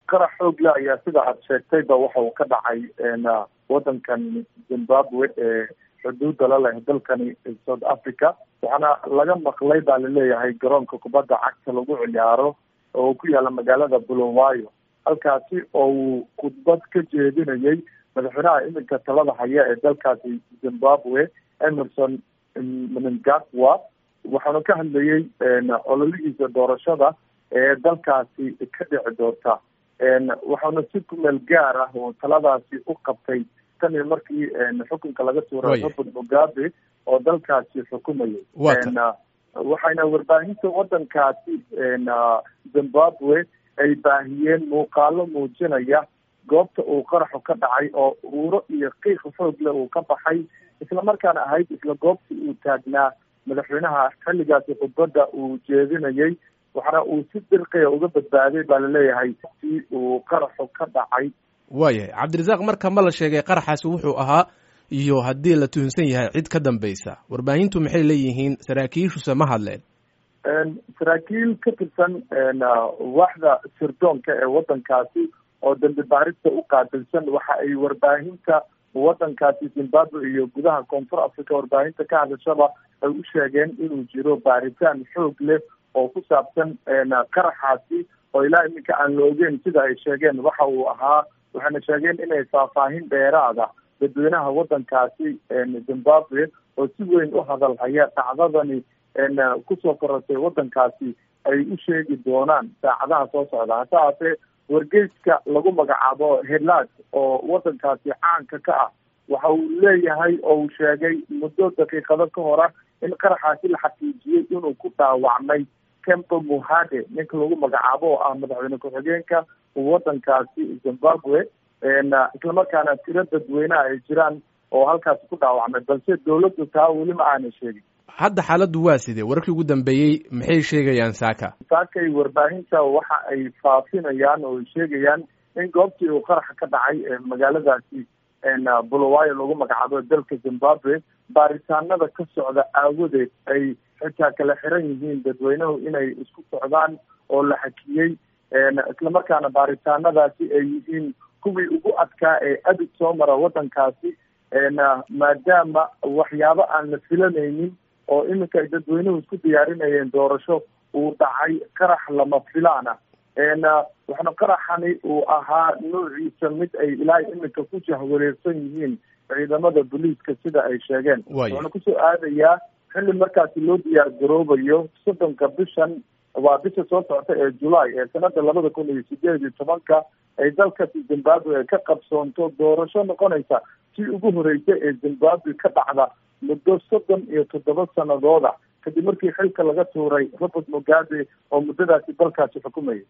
qarax xoog le ayaa sida aad sheegtayba waxa uu ka dhacay wadankan zimbabwe ee xuduudda la leh dalkani south africa waxaana laga maqlay baa laleeyahay garoonka kubadda cagta lagu ciyaaro oo ku yaala magaalada bulawayo halkaasi oo uu khudbad ka jeedinayay madaxweynaha iminka talada haya ee dalkaasi zimbabwe emerson mnangagwa waxaana ka hadlayay ololihiisa doorashada ee dalkaasi ka dhici doonta waxaana si kumeel gaar ah oo taladaasi u qabtay tan iyo markii xukunka laga tuuray robert mugabe oo dalkaasi xukumayay waxayna warbaahinta wadankaasi zimbabwe ay baahiyeen muuqaalo muujinaya goobta uu qaraxu ka dhacay oo uuro iyo qiiq xoog leh uu ka baxay islamarkaana ahayd isla goobtii uu taagnaa madaxweynaha xilligaasi khudbadda uu jeedinayay waxaana uu si dirqiya uga badbaaday baa laleeyahay si uu qaraxu ka dhacay waayahay cabdirasaaq marka ma la sheegay qaraxaasi wuxuu ahaa iyo haddii la tuhunsan yahay cid ka dambaysa warbaahintu maxay leeyihiin saraakiishuse ma hadleen saraakiil ka tirsan waaxda sirdoonka ee wadankaasi oo dambi baarista u qaabilsan waxa ay warbaahinta wadankaasi zimbabwe iyo gudaha koonfur africa warbaahinta ka hadashaba ay u sheegeen inuu jiro baaritaan xoog leh oo ku saabsan qaraxaasi oo ilaa iminka aan la ogeyn sida ay sheegeen waxa uu ahaa waxayna sheegeen inay faahfaahin dheeraada dadweynaha wadankaasi zimbabwe oo si weyn u hadalhaya dhacdadani kusoo korortay wadankaasi ay u sheegi doonaan saacadaha soo socda hase haatee wargeyska lagu magacaabo helad oo wadankaasi caanka ka ah waxa uu leeyahay oo uu sheegay muddo daqiiqado ka hora in qaraxaasi la xaqiijiyey inuu ku dhaawacmay kempo muhade ninka lagu magacaabo oo ah madaxweyne ku-xigeenka wadankaasi zimbabwe islamarkaana tiro dadweyneha ay jiraan oo halkaasi ku dhaawacmay balse dawladdu taa weli ma aanay sheegin hadda xaaladdu waa sidee wararkii ugu dambeeyey maxay sheegayaan saaka saakay warbaahinta waxa ay faafinayaan oo ay sheegayaan in goobtii uu qaraxa ka dhacay ee magaaladaasi bulawayo lagu magacaabo dalka zimbabwe baaritaanada ka socda aawadeed ay xitaa kala xiran yihiin dadweynuhu inay isku socdaan oo la xakiyey islamarkaana baaritaanadaasi ay yihiin kuwii ugu adkaa ee adig soo mara wadankaasi maadaama waxyaabo aan la filanaynin oo iminka ay dadweynuhu isku diyaarinayeen doorasho uu dhacay qarax lama filaana waxaana qaraxani uu ahaa noociisa mid ay ilaa iminka ku jahwareersan yihiin ciidamada booliiska sida ay sheegeen waxaana kusoo aadayaa xilli markaasi loo diyaar garoobayo soddonka bishan waa bisha soo socota ee julaay ee sanada labada kun iyo sideed iyo tobanka ay dalkasi zimbabwe ka qabsoonto doorasho noqonaysa si ugu horeysa ee zimbabwe ka dhacda muddo soddon iyo toddoba sanadooda kadib markii xilka laga tuuray robert mugabe oo muddadaasi dalkaasi xukumayay